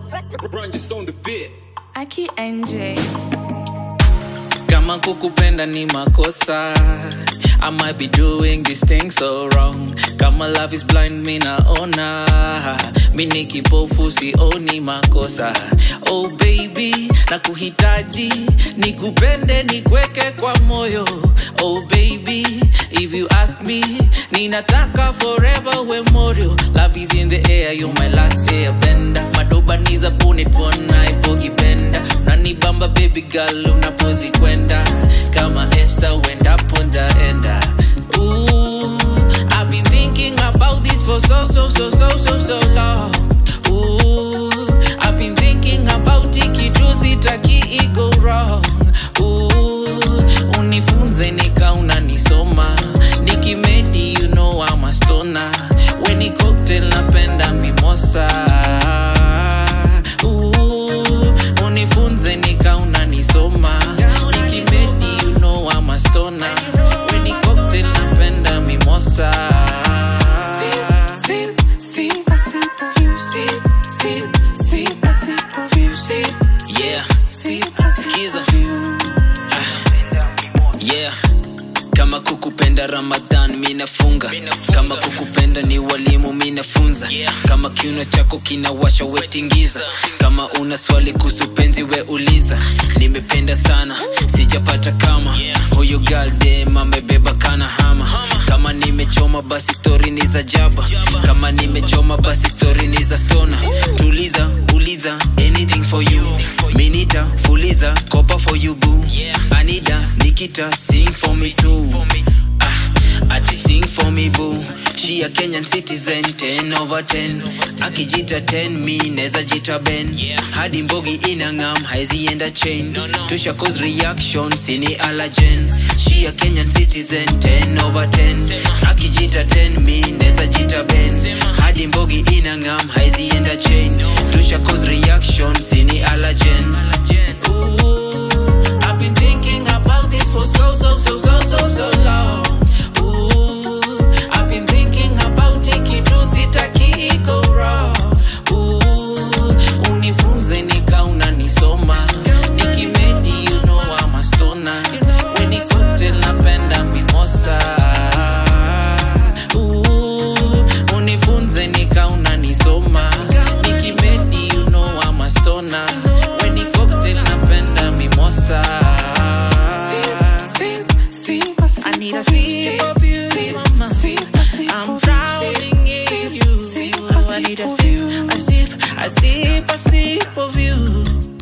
Run just on the bit. Aki NJ. kama kukupenda ni makosa I might be doing this thing so wrong kama love is blind mi naona mi ni kipofu sioni makosa oh baby na kuhitaji nikupende nikweke kwa moyo oh baby if you ask me ninataka forever we morio love is in the air you my last airbender madoba ni za punipona ipokipenda unanibamba baby girl unapozikwenda kama esta uendapo ndaenda Ooh, I've been thinking about this for so so so so so so long Ooh, I've been thinking about ikitu sitaki iko wrong Ooh, unifunze nika unanisoma nikimedi you know I'm a stoner weni cocktail napenda mimosa Ooh, unifunze nika unanisoma nikimedi you know I'm a stoner weni cocktail napenda mimosa Sip, sip, a sip of you, sip, sip, sip, a sip of you, sip, yeah sip, a sip Skiza. of you. yeah kama kukupenda ramadhan minafunga kama kukupenda ni walimu minafunza kama kiuno chako kinawasha wetingiza kama una swali kuhusu penzi we uliza nimependa sana sijapata kama huyu galdem amebeba kana hama kama nimechoma basi stori ni za jaba kama nimechoma basi stori ni za stona tuliza uliza anything for you minita fuliza kopa for you boo anida nikita sing for me too ah, ati sing for me boo she a kenyan citizen 10 over 10 akijita 10 mi neza jita ben hadi mbogi inangam haizienda chain tusha cause reaction sini allergen she a kenyan citizen 10 over 10 akijita 10 mi neza jita ben hadi mbogi inangam haizienda chain tusha cause reaction sini allergen Ooh, I've been thinking about this for so so so so so so long. Ooh, I've been thinking about ikitu sitaki iko wrong. Ooh, unifunze nika unanisoma. Nikimedi you know I'm a stoner. When ni cocktail napenda mimosa. Ooh, unifunze nika unanisoma. Nikimedi you know I'm a stoner. When ni cocktail napenda mimosa. Sip, sip, a sip I need a of you, sip of you, sip, mama. sip, a sip I'm of you, drowning sip, in you. sip, a I need a sip of sip, you. a sip, a sip, a sip of you.